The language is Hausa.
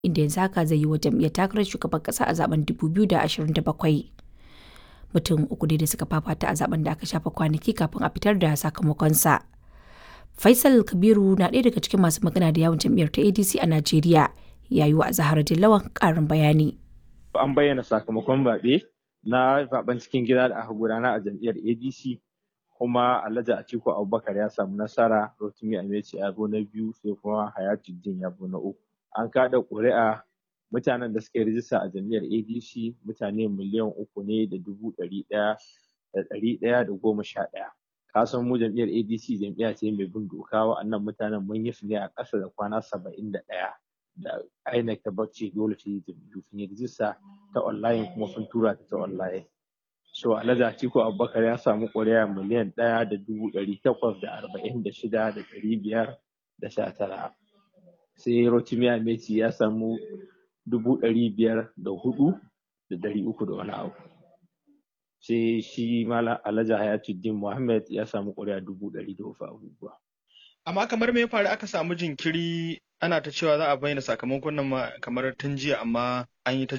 inda yanzu haka zai yi wa jam'iyyar takarar shugaban ƙasa a zaben 2027. Mutum uku ne da suka fafata a zaben da aka shafa kwanaki kafin a fitar da sakamakonsa. Faisal Kabiru na ɗaya daga cikin masu magana da yawon jam'iyyar ta ADC a Najeriya. Ya yi wa Zahara Dillawan ƙarin bayani. An bayyana sakamakon zaɓe na zaben cikin gida da aka gudana a jam'iyyar ADC kuma Alhaji Atiku Abubakar ya samu nasara Rotimi Ameci ya zo na biyu sai kuma Hayatuddin ya zo na uku. An kada ƙuri'a mutanen da suka yi rijista a jam'iyyar ADC mutane miliyan uku ne da dubu ɗari ɗaya da ɗari ɗaya da goma sha ɗaya. Ka san mu jam'iyyar ADC jam'iyya ce mai bin doka wa'annan mutanen mun yi su ne a ƙasa da kwana saba'in da ɗaya. Da INEC ta bacci dole ta yi jam'iyyu sun yi rijista ta online kuma sun tura ta ta online. So Alhaji Atiku Abubakar ya samu ƙuri'a miliyan ɗaya da dubu ɗari takwas da arba'in da shida da ɗari biyar da sha tara. Sai Rotimi Ameci ya samu dubu ɗari biyar da hudu da ɗari uku da wani abu. Sai shi Malam Alhaji Hayatuddin Muhammad ya samu ƙuri'a dubu ɗari da wasu abubuwa. Amma kamar me ya faru aka samu jinkiri ana ta cewa za a bayyana sakamakon nan kamar tun jiya amma an yi ta